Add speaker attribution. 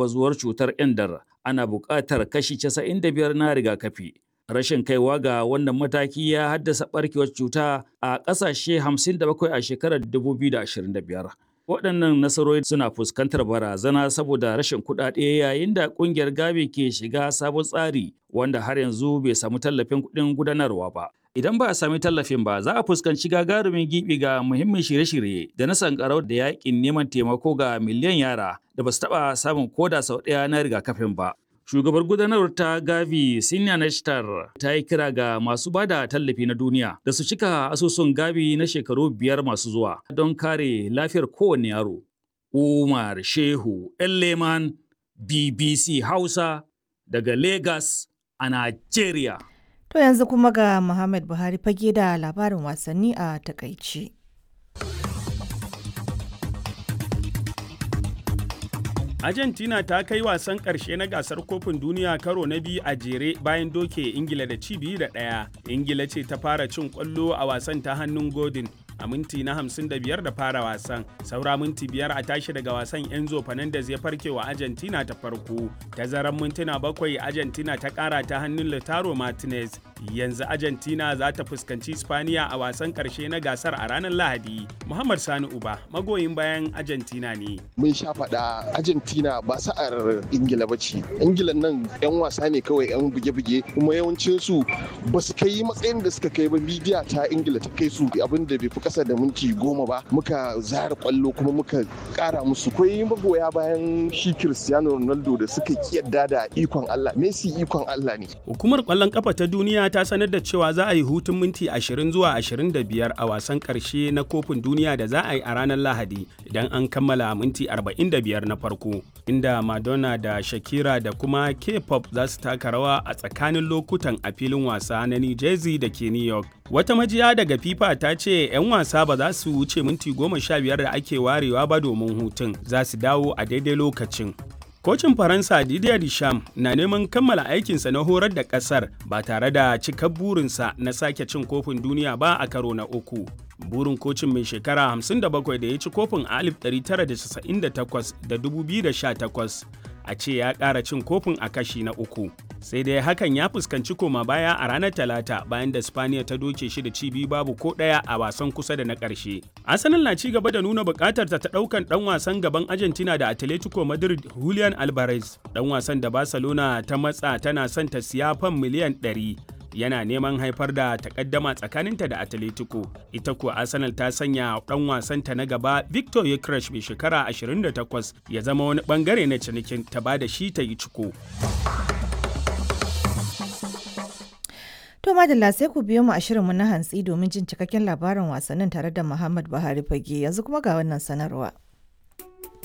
Speaker 1: bazuwar cutar endar ana buƙatar kashi 95 na rigakafi. Rashin kaiwa ga wannan mataki ya haddasa ɓarkewar cuta a ƙasashe 57 a shekarar 2025. Waɗannan nasarori suna fuskantar barazana saboda rashin kuɗaɗe yayin da ƙungiyar Gavi ke shiga sabon tsari wanda har yanzu bai samu tallafin kuɗin gudanarwa ba. Idan ba a sami tallafin ba, za a fuskanci gagarumin gibi ga muhimmin shirye-shirye da na sankarau da yakin neman taimako ga miliyan yara da ba su taɓa samun koda sau ɗaya na rigakafin ba. Shugabar gudanarwar ta Gavi Sinya Nashtar ta yi kira ga masu ba da tallafi na duniya da su cika asusun Gavi na shekaru biyar masu zuwa don kare lafiyar kowane yaro. Umar Shehu Leman BBC Hausa daga Lagos a Najeriya.
Speaker 2: To yanzu kuma ga Muhammad Buhari fage da labarin wasanni a takaici.
Speaker 3: Argentina ta kai wasan ƙarshe na gasar kofin duniya karo na biyu a jere bayan doke Ingila da ci biyu da ɗaya. Ingila ce ta fara cin ƙwallo a wasan ta hannun Godin a minti na 55 da fara wasan. Saura minti biyar a tashi daga wasan Enzo Fernandez ya farke wa Argentina ta farko. Tazaran mintuna bakwai Argentina ta ƙara ta hannun Lautaro Martinez. Yanzu Argentina za ta fuskanci Spaniya a wasan ƙarshe na gasar a ranar Lahadi. Muhammad Sani Uba magoyin bayan Argentina ne.
Speaker 4: Mun sha faɗa Argentina ba sa'ar Ingila ba ce. Ingila nan 'yan wasa ne kawai 'yan buge-buge kuma yawancinsu ba su kai matsayin da suka kai ba midiya ta Ingila ta kai su abin da bai fi kasa da minti goma ba muka zara kwallo kuma muka kara musu kwai magoya bayan shi Cristiano Ronaldo da suka kiyarda da ikon Allah Messi ikon Allah ne
Speaker 3: Hukumar kwallon kafa ta duniya ta sanar da cewa za a yi hutun minti 20 zuwa 25 a wasan karshe na kofin duniya da za a yi a ranar Lahadi idan an kammala minti 45 na farko inda Madonna da Shakira da kuma K-pop za su taka rawa a tsakanin lokutan a filin wasa na New Jersey da ke New York. Wata majiya daga FIFA ta ce 'yan wasa ba za su wuce minti goma sha biyar da ake warewa ba domin hutun za su dawo a daidai lokacin. Kocin Faransa Didier Deschamps na neman kammala aikinsa na horar da ƙasar ba tare da cikar burinsa na sake cin kofin duniya ba a karo na uku. Burin kocin mai shekara 57 da ya ci kofin a 1998 da 2018 a ce ya ƙara cin kofin a kashi na uku. Sai dai hakan ya fuskanci koma baya a ranar Talata bayan da Spaniya ta doke shi da ci biyu babu ko ɗaya a wasan kusa da na ƙarshe. Arsenal na ci gaba da nuna buƙatar ta ɗaukan ɗan wasan gaban Argentina da Atletico Madrid Julian Alvarez. Ɗan wasan da Barcelona ta matsa tana son ta siya fan miliyan 100. yana neman haifar da takaddama tsakaninta da Atletico. Ita kuwa Arsenal ta sanya ɗan wasanta na gaba Victor Yekresh mai shekara 28 ya zama wani bangare na cinikin ta ba da shi ta yi ciko.
Speaker 2: To madalla sai ku biyo mu a shirinmu na hantsi domin jin cikakken labarin wasannin tare da Muhammad Buhari Fage yanzu kuma ga wannan sanarwa.